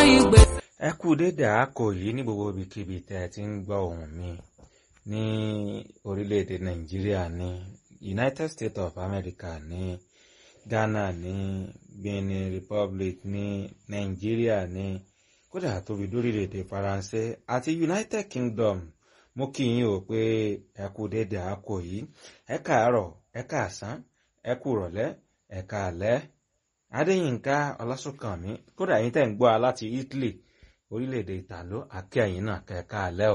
ìgbé. ẹ kú dédé àákò yìí ní gbogbo ibikíbi tẹ́ ẹ ti ń gbọ́ ohùn mi ní orílẹ̀-èdè nàìjíríà ní united states of america ní ghana ní benin republic ní nàìjíríà ní kódà tóbi lórílẹ̀-èdè faransé àti united kingdom mo kí yín o pé ẹ kú dédé àákò yìí ẹ káàárọ̀ ẹ káàsán ẹ kú rọ̀lẹ́ ẹ káalẹ́ adéyínká ọlásùnkànmí kódà yín tẹ̀ ń gbọ́ a láti italy orílẹ̀-èdè ìtàló àkẹ́yìn náà kẹ́ẹ̀ká alẹ́ o.